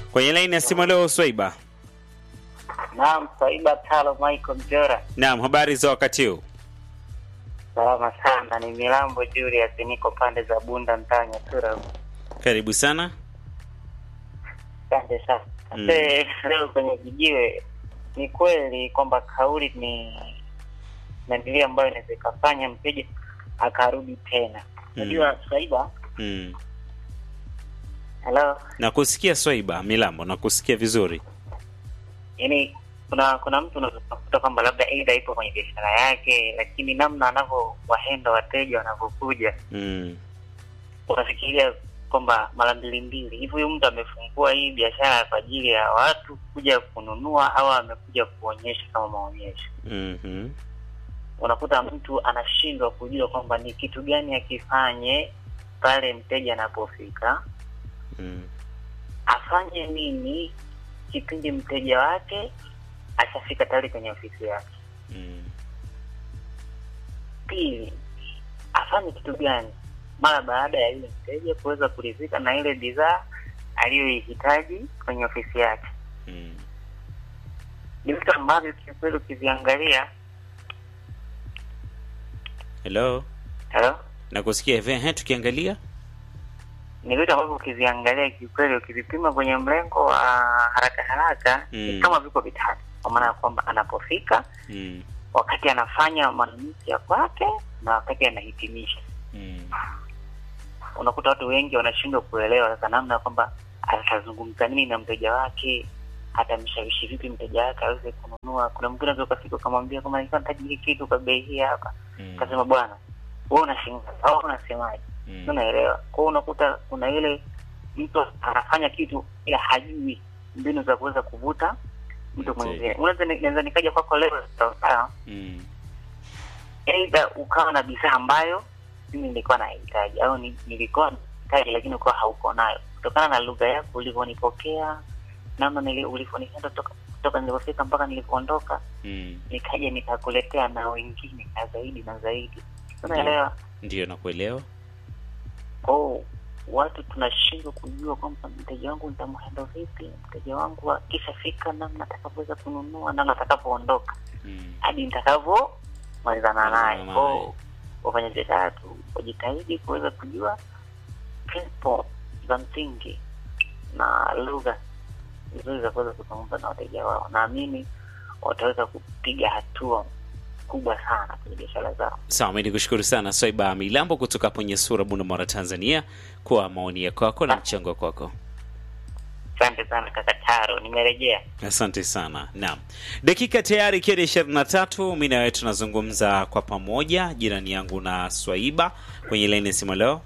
Kwenye laini ya simu leo Swaiba. Naam, Swaiba Talo Michael Mjora. Naam, habari za wakati huu? Salama sana, ni Milambo Julius, niko pande za Bunda mtaa Nyatura. Karibu sana. Asante sana. Mm. Ase, leo kwenye vijiwe ni kweli kwamba kauli ni nandilia ambayo inaweza ikafanya mteja akarudi tena. Unajua Swaiba, Mm. hello, Nakusikia Swaiba Milambo, nakusikia vizuri. yaani kuna kuna mtu unaweza kukuta kwamba labda aidha ipo kwenye biashara yake, lakini namna anavyowahenda wateja wanavyokuja Mm. unafikiria kwamba mara mbili mbili hivi, huyu mtu amefungua hii biashara kwa ajili ya watu kuja kununua au amekuja kuonyesha kama maonyesho? Mhm. Unakuta mtu anashindwa kujua kwamba ni kitu gani akifanye pale mteja anapofika, Mm. afanye nini kipindi mteja wake ashafika tayari kwenye ofisi yake. Mm. Pili, afanye kitu gani mara baada ya yule mteja kuweza kuridhika na ile bidhaa aliyoihitaji kwenye ofisi yake. Mm. Ni vitu ambavyo kiukweli ukiviangalia, Hello. hello, Nakusikia hivi. Ehe, tukiangalia. ni vitu ambavyo ukiviangalia kiukweli, ukivipima kwenye mlengo wa haraka haraka Mm. ni kama viko vitatu, kwa maana ya kwamba anapofika, Mm. wakati anafanya manunuzi ya kwake na wakati anahitimisha. Mm. Unakuta watu wengi wanashindwa kuelewa sasa namna ya kwamba atazungumza nini na mteja wake, atamshawishi vipi mteja wake aweze kununua. Kuna mwingine unaweza ukafika ukamwambia kama nilikuwa nahitaji hiki kitu kwa bei hii hapa, Mm. kasema bwana, wewe unashinda au unasemaje? Mm. unaelewa kwao unakuta kuna ile mtu anafanya kitu ila hajui mbinu za kuweza kuvuta mtu Mteja. mwingine unaweza naweza nikaja kwako leo sawa Mm. aidha ukawa na bidhaa ambayo mimi nilikuwa nahitaji au ni- nilikuwa nahitaji lakini ukawa hauko nayo kutokana na lugha yako ulivyonipokea namna nili- ulivyonihenda toka kutoka nilipofika mpaka nilipoondoka Mm. nikaja nikakuletea na wengine na zaidi na zaidi unaelewa Ndio nakuelewa. kwao watu tunashindwa kujua kwamba mteja wangu nitamhendo vipi mteja wangu akishafika namna atakavyoweza kununua namna atakapoondoka Mm. hadi nitakavyomalizana naye Malizana kwao naye. wafanya biashara tu wajitahidi kuweza kujua principle za msingi na lugha nzuri za kuweza kuzungumza na wateja wao naamini wataweza kupiga hatua kubwa sana kwenye biashara zao Sawa, mimi nikushukuru sana Swaiba Milambo kutoka hapo Nyesura, Bunda, Tanzania kwa maoni yako kwako na mchango kwako. asante sana kaka taro nimerejea Asante sana. Naam, dakika tayari ikiwa ni ishirini na tatu. Mi na wewe tunazungumza kwa pamoja, jirani yangu na Swaiba kwenye laini ya simu leo.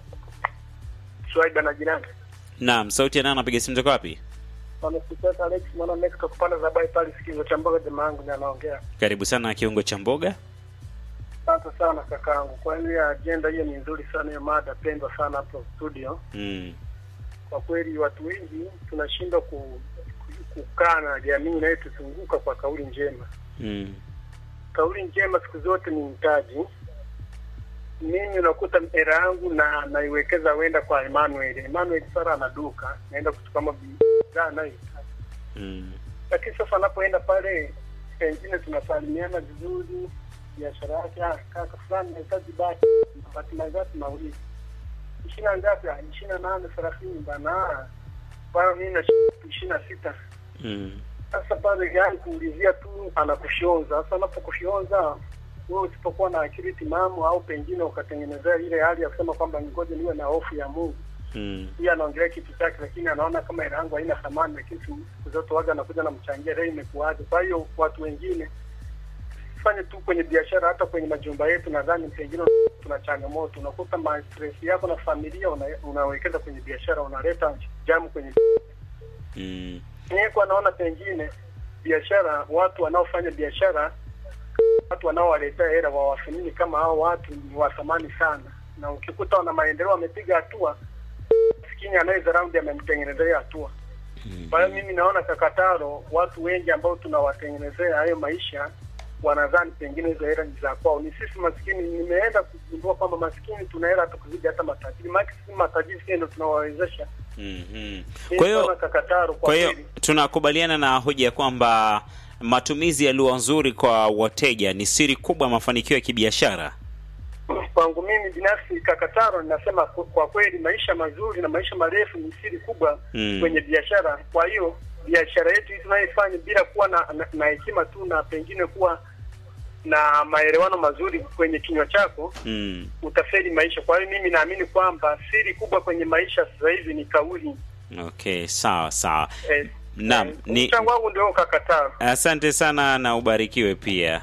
Swaiba na jirani. Naam, sauti ya nani anapiga simu toka wapi? Wamekupata Alex mwana Alex kwa kupanda za bai pale sikizo cha mboga jamaa yangu ndiye anaongea. Karibu sana kiungo cha mboga. Asante sana kakaangu. Kwa hiyo ya agenda hiyo ni nzuri sana hiyo mada pendwa sana hapo studio. Mm. Kwa kweli watu wengi tunashindwa ku, ku, kukaa na jamii inayotuzunguka kwa kauli njema. Mm. Kauli njema siku zote ni mtaji. Mimi unakuta hela yangu na naiwekeza wenda kwa Emmanuel. Emmanuel sara ana duka, naenda kuchukua bidhaa anayohitaji. Mm. lakini sasa anapoenda pale pengine tunasalimiana vizuri biashara yake "Ah, kaka fulani nahitaji bati bati mangapi mawili ishirini na ngapi "Ah, ishirini na nane thelathini bana "Ah, bana mimi na ishirini na sita Mm. sasa pale yani kuulizia tu anakushonza sasa anapokushonza wewe usipokuwa na akili timamu au pengine ukatengenezea ile hali ya kusema kwamba ngoja niwe na hofu ya Mungu Mm. yeye anaongelea kitu chake, lakini anaona kama hela yangu haina thamani, lakini siku zote waga anakuja namchangia leo imekuwaje. Kwa hiyo watu wengine fanye tu kwenye biashara, hata kwenye majumba yetu, nadhani pengine tuna changamoto, unakuta ma stress yako na familia una, unawekeza kwenye biashara, unaleta jamu kwenye Mm. niko naona pengine biashara, watu wanaofanya biashara, watu wanaowaletea hela wawathamini kama hao watu ni wa thamani sana, na ukikuta wana maendeleo, wamepiga hatua, maskini anayedharau ndiye amemtengenezea hatua. Mm. Kwa hiyo mimi naona Kakataro, watu wengi ambao tunawatengenezea hayo maisha wanadhani pengine hizo hela ni za kwao. Ni sisi maskini, nimeenda kugundua kwamba maskini tuna hela hata kuzidi hata matajiri. Maana sisi matajiri sisi ndio tunawawezesha. Mhm. Ni Kwa hiyo sana kakataro kwa kwa hiyo kweli. tunakubaliana na hoja ya kwamba matumizi ya lugha nzuri kwa wateja ni siri kubwa ya mafanikio ya kibiashara. Kwangu mimi binafsi kakataro, ninasema kwa kwa kweli maisha mazuri na maisha marefu ni siri kubwa Mm. kwenye biashara. Kwa hiyo biashara yetu hii tunayoifanya bila kuwa na, na, na hekima tu na pengine kuwa na maelewano mazuri kwenye kinywa chako Mm. utafeli maisha. Kwa hiyo mimi naamini kwamba siri kubwa kwenye maisha sasa hivi ni kauli. Okay, sawa sawa. Eh, Naam, eh, ni- mchango wangu ndio kakataro. Asante sana na ubarikiwe pia.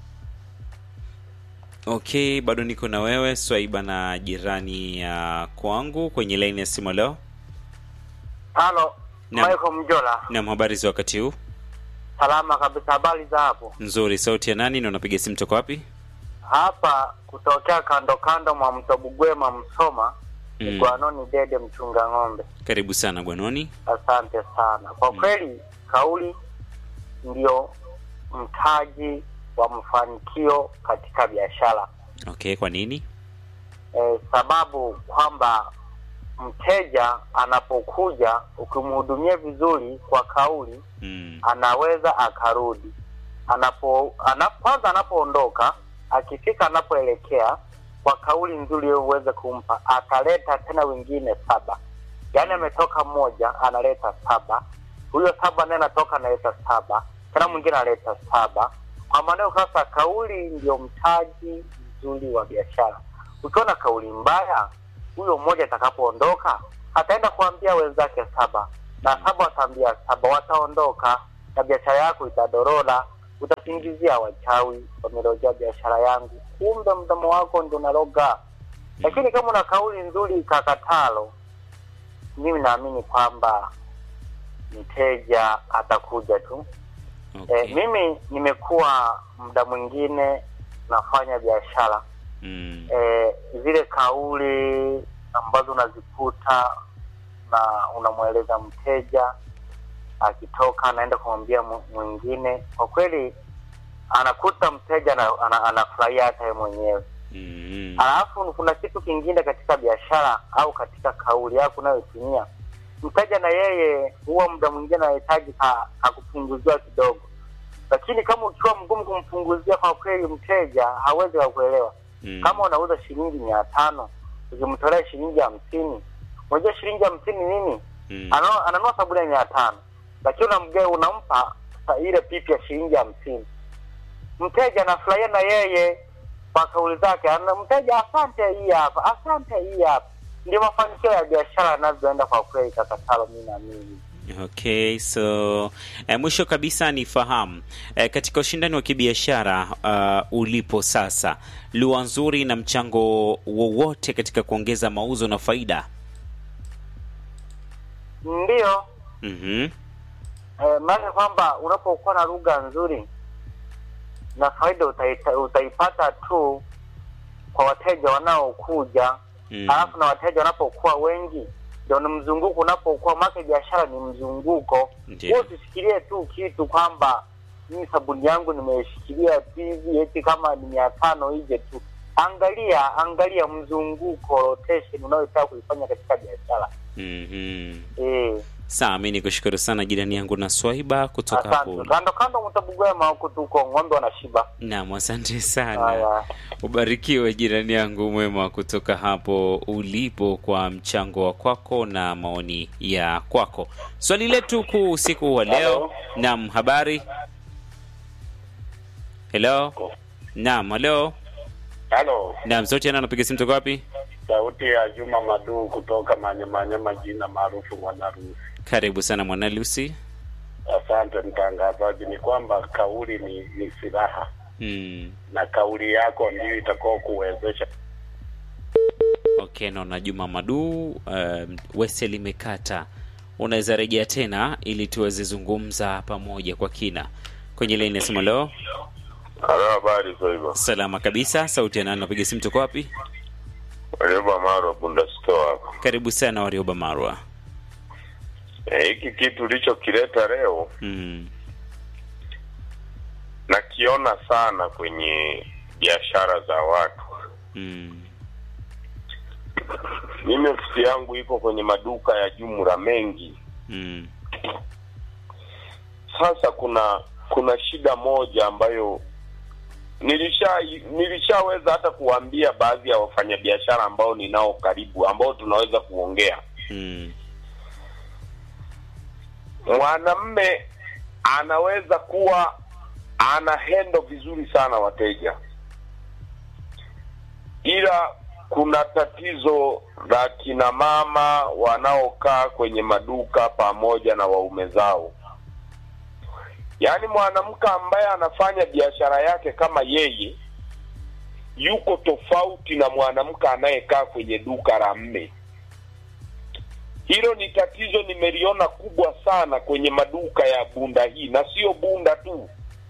Okay, bado niko na wewe Swaiba na jirani ya kwangu kwenye laini ya simu leo. Halo, Naam. Michael Mjola. Naam, habari za wakati huu? Salama kabisa, habari za hapo? Nzuri. Sauti ya nani na unapiga simu toka wapi? Hapa kutokea kando kando mwa mto Bugwema Msoma, Mm. mm. Gwanoni Dede mchunga ng'ombe. Karibu sana Gwanoni. Asante sana kwa kweli, kauli ndio mtaji wa mafanikio katika biashara Okay, kwa nini? e, sababu kwamba mteja anapokuja ukimhudumia vizuri kwa kauli Mm. anaweza akarudi anapo ana, kwanza anapoondoka akifika anapoelekea kwa kauli nzuri wewe uweze kumpa ataleta tena wengine saba yaani ametoka mmoja analeta saba huyo saba naye anatoka analeta saba tena mwingine analeta saba kwa maanao sasa kauli ndio mtaji mzuri wa biashara ukiwa na kauli mbaya huyo mmoja atakapoondoka ataenda kuambia wenzake saba na saba wataambia saba wataondoka na biashara yako itadorora utasingizia wachawi wamerojea biashara yangu kumbe mdomo wako ndio unaroga lakini kama una kauli nzuri kakatalo mimi naamini kwamba mteja atakuja tu Okay. e, mimi nimekuwa muda mwingine nafanya biashara Mm. e, zile kauli ambazo unazikuta na unamweleza mteja akitoka anaenda kumwambia mu- mwingine kwa kweli anakuta mteja ana- ana- anafurahia hata yeye mwenyewe Mm. alafu kuna kitu kingine katika biashara au katika kauli yako unayotumia mteja na yeye huwa muda mwingine anahitaji ka- kakupunguziwa kidogo lakini kama ukiwa mgumu kumpunguzia kwa kweli mteja hawezi kakuelewa Mm. kama unauza shilingi mia tano ukimtolea shilingi hamsini unajua shilingi hamsini nini Mm. Ana- ananunua sabuni ya mia tano lakini unamgea unampa sa- ile pipi ya shilingi hamsini mteja anafurahia na yeye kwa kauli zake ana mteja asante hii hapa asante hii hapa ndio mafanikio ya biashara yanavyoenda kwa kweli kakatalo mi naamini Okay, so eh, mwisho kabisa nifahamu eh, katika ushindani wa kibiashara uh, ulipo sasa, lugha nzuri na mchango wowote katika kuongeza mauzo na faida? ndiyo Mhm. eh, maana kwamba unapokuwa na lugha nzuri na faida utaita, utaipata tu kwa wateja wanaokuja Mm. alafu na wateja wanapokuwa wengi ndio ni mzunguko unapokuwa make biashara ni mzunguko Ndiyo. wewe usishikilie tu kitu kwamba mimi sabuni yangu nimeshikilia tu hivi eti kama ni mia tano ije tu angalia angalia mzunguko rotation unayotaka kuifanya katika biashara Mhm. eh Sawa, mi nikushukuru sana jirani yangu na Swaiba kutoka hapo. asante kando kando mtabugwema huko tuko ng'ombe wanashiba Naam, asante sana. haya Ubarikiwe jirani yangu mwema kutoka hapo ulipo kwa mchango wa kwako na maoni ya kwako. Swali letu kuu usiku wa leo. Hello. Naam, habari? Hello? Naam, hello. Halo, Naam, sauti yana napiga simu toka wapi? sauti ya Juma Maduu kutoka Manyamanyama, jina maarufu Mwanarusi. Karibu sana mwana Lucy. Asante mtangazaji. Ni kwamba kauli ni, ni silaha Hmm. na kauli yako ndio itakao kuwezesha. Okay, naona Juma Madu um, Wese limekata. Unaweza rejea tena ili tuweze zungumza pamoja kwa kina kwenye laini ya simu leo. Halo, habari za hivyo? Salama kabisa. Sauti ya nani? Napiga simu toka wapi? Warioba Maro Bunda Store hapa. Karibu sana Warioba Marwa. Eh, Hiki kitu ulichokileta leo Mm. na nakiona sana kwenye biashara za watu. Mm. Mimi ofisi yangu iko kwenye maduka ya jumla mengi. Mm. Sasa kuna kuna shida moja ambayo nilisha nilishaweza hata kuwaambia baadhi ya wafanyabiashara ambao ninao karibu ambao tunaweza kuongea. Mm. Mwanamme anaweza kuwa ana hendo vizuri sana wateja, ila kuna tatizo la kina mama wanaokaa kwenye maduka pamoja na waume zao. Yaani mwanamke ambaye anafanya biashara yake kama yeye yuko tofauti na mwanamke anayekaa kwenye duka la mme. Hilo ni tatizo nimeliona kubwa sana kwenye maduka ya Bunda hii, na sio Bunda tu,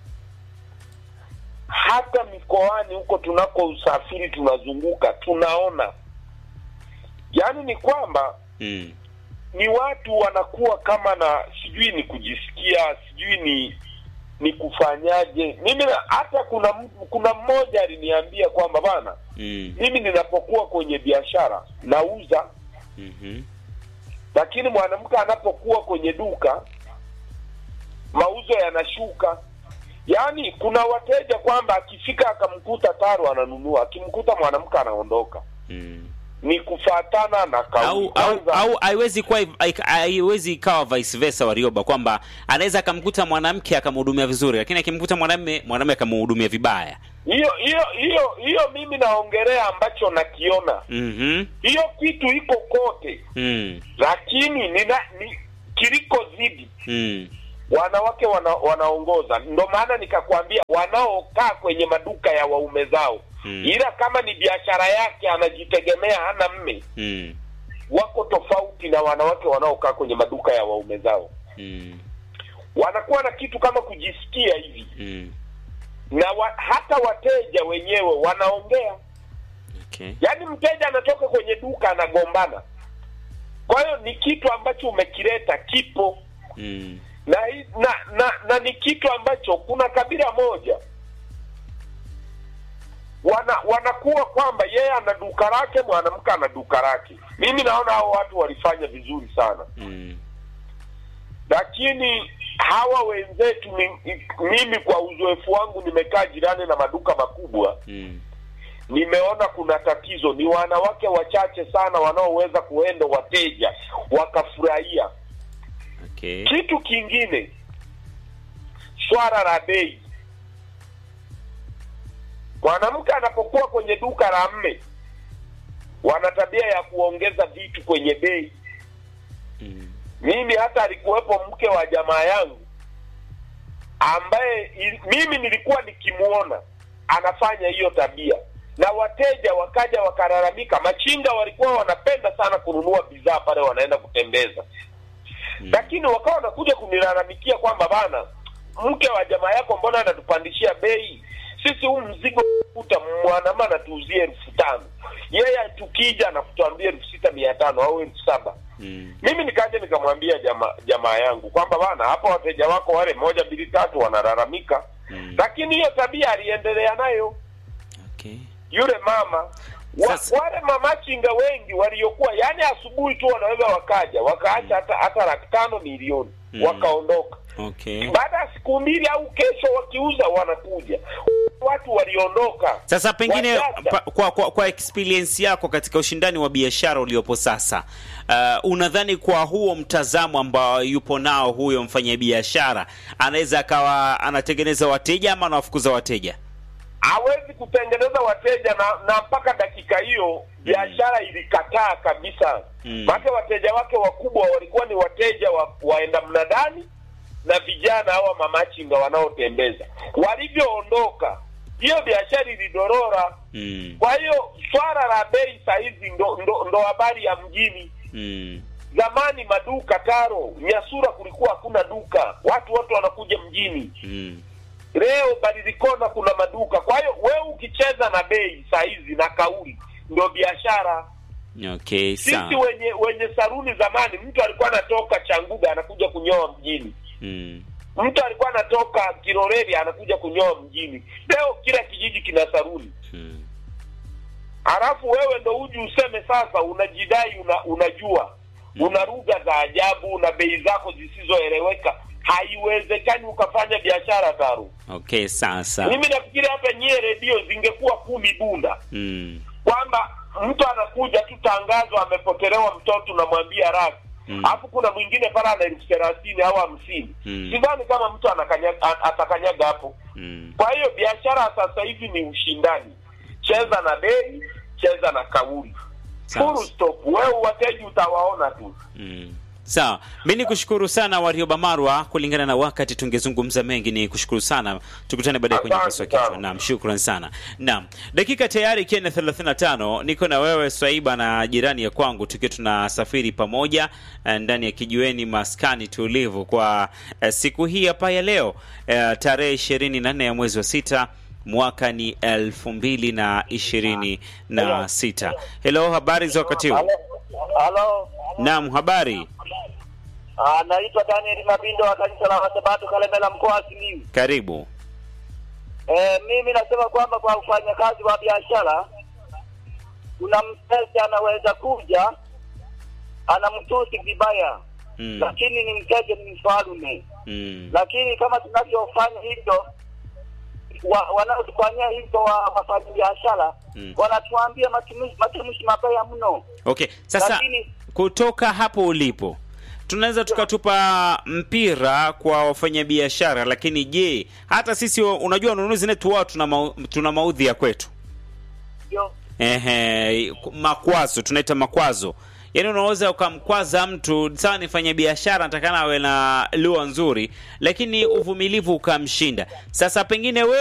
hata mikoani huko tunako usafiri tunazunguka, tunaona. Yaani ni kwamba Mm. ni watu wanakuwa kama na sijui ni kujisikia sijui ni ni kufanyaje. Mimi na- hata kuna mtu- kuna mmoja aliniambia kwamba bana, Mm. mimi ninapokuwa kwenye biashara nauza Mhm. lakini mwanamke anapokuwa kwenye duka mauzo yanashuka. Yaani kuna wateja kwamba akifika akamkuta taro ananunua, akimkuta mwanamke anaondoka. Mm. Ni kufatana na kauli. au au Kwanza, au haiwezi kuwa hai- haiwezi ikawa vice versa Warioba, kwamba anaweza akamkuta mwanamke akamhudumia vizuri, lakini akimkuta mwanamume mwanamume akamhudumia vibaya. hiyo hiyo hiyo hiyo mimi naongelea ambacho nakiona. Mhm. Hiyo kitu iko kote, Mm. lakini nina, ni kiliko zidi Mm. wanawake wana, wanaongoza. Ndo maana nikakwambia wanaokaa kwenye maduka ya waume zao Mm. ila kama ni biashara yake anajitegemea, hana mme, Mm. wako tofauti na wanawake wanaokaa kwenye maduka ya waume zao. Mm. Wanakuwa na kitu kama kujisikia hivi, Mm. na wa, hata wateja wenyewe wanaongea. Okay. Yaani mteja anatoka kwenye duka anagombana. Kwa hiyo ni kitu ambacho umekileta kipo Mm. na, hi- na na na ni kitu ambacho kuna kabila moja wana wanakuwa kwamba yeye ana duka lake, mwanamke ana duka lake. Mimi naona hao watu walifanya vizuri sana, Mm. lakini hawa wenzetu ni, mimi kwa uzoefu wangu nimekaa jirani na maduka makubwa, Mm. nimeona kuna tatizo. Ni wanawake wachache sana wanaoweza kuenda wateja wakafurahia. Okay. Kitu kingine, swala la bei. Mwanamke anapokuwa kwenye duka la mme, wana tabia ya kuongeza vitu kwenye bei. Mm. Mimi hata alikuwepo mke wa jamaa yangu ambaye i- mimi nilikuwa nikimuona anafanya hiyo tabia, na wateja wakaja wakalalamika. Machinga walikuwa wanapenda sana kununua bidhaa pale wanaenda kutembeza Mm. lakini wakawa wanakuja kunilalamikia kwamba bana, mke wa jamaa yako mbona anatupandishia bei? Sisi huu mzigo kuta mwanama anatuuzia elfu tano yeye tukija anakutuambia elfu sita mia tano au elfu saba Mm. Mimi nikaja nikamwambia jamaa jamaa yangu kwamba bana, hapa wateja wako wale moja mbili tatu wanalalamika, Mm. lakini hiyo tabia aliendelea nayo Okay. yule mama wa, Sasa- wale mamachinga wengi waliokuwa yani asubuhi tu wanaweza wakaja wakaacha hata hata laki tano milioni Mm. wakaondoka Okay. baada ya siku mbili au kesho wakiuza wanakuja watu waliondoka Sasa pengine Wachache. pa, kwa, kwa, kwa experience yako katika ushindani wa biashara uliopo sasa, uh, unadhani kwa huo mtazamo ambao yupo nao huyo mfanyabiashara anaweza akawa anatengeneza wateja ama anawafukuza wateja? hawezi kutengeneza wateja na, na mpaka dakika hiyo biashara ilikataa kabisa Mm. maana wateja wake wakubwa walikuwa ni wateja wa, waenda mnadani na vijana hawa mamachinga wanaotembeza walivyoondoka hiyo biashara ilidorora Mm. kwa hiyo swala la bei sahizi ndo, ndo, ndo habari ya mjini Mm. zamani maduka taro nyasura kulikuwa hakuna duka watu wote wanakuja mjini Mm. leo badilikona kuna maduka kwa hiyo wewe ukicheza na bei sahizi na kauli ndo biashara Okay, sisi sawa. wenye wenye saruni zamani mtu alikuwa anatoka changuga anakuja kunyoa mjini Mm. mtu alikuwa anatoka Kiloreri anakuja kunyoa mjini. Leo kila kijiji kina saruni, Mm. halafu wewe ndo uji useme sasa unajidai una, unajua una lugha za ajabu una bei zako zisizoeleweka. Haiwezekani ukafanya biashara Taru. Okay, sasa. Mimi nafikiri hata nyie redio zingekuwa kumi bunda Mm. kwamba mtu anakuja tu tangazo amepotelewa mtoto unamwambia raki Mm. alafu kuna mwingine pale ana elfu thelathini au hamsini Mm. sidhani kama mtu anakanyaga, a- atakanyaga hapo Mm. kwa hiyo biashara sasa hivi ni ushindani cheza na bei cheza na kauli Sawa. full stop wewe wateji utawaona tu Mm. Sawa, mi ni kushukuru sana Warioba Marwa. Kulingana na wakati tungezungumza mengi, ni kushukuru sana. Tukutane baadaye kwenye Asante paswa kichwa. sana. Naam, shukran sana. Naam, dakika tayari ikiwa ni 35 niko na wewe Swaiba na jirani ya kwangu, tukiwa tunasafiri pamoja eh, ndani ya kijiweni maskani tulivu kwa eh, siku hii hapa ya leo eh, tarehe ishirini na nne ya mwezi wa sita mwaka ni elfu mbili na ishirini na sita. Hello, habari za wakati huu? Halo, Naam, habari naitwa Daniel Mabindo wa kanisa la Wasabato Kalemela, mkoa wa Simiyu. karibu. Eh, mimi nasema kwamba kwa ufanyakazi wa biashara kuna mteja anaweza kuja anamtusi vibaya Mm. lakini ni mteja, ni mfalume. Mm. Lakini kama tunavyofanya hivyo wa, wanaotufanyia hivyo wa wafanya biashara Mm. wanatuambia matumizi matumizi mabaya mno, Okay, sasa lakini kutoka hapo ulipo tunaweza tukatupa mpira kwa wafanyabiashara, lakini je, hata sisi wa- unajua wanunuzi netu wao tuna, mau, tuna maudhi ya kwetu ndio ehe, makwazo tunaita makwazo. Yaani unaweza ukamkwaza mtu sawa, nifanya biashara natakana awe na lugha nzuri, lakini uvumilivu ukamshinda. Sasa pengine wewe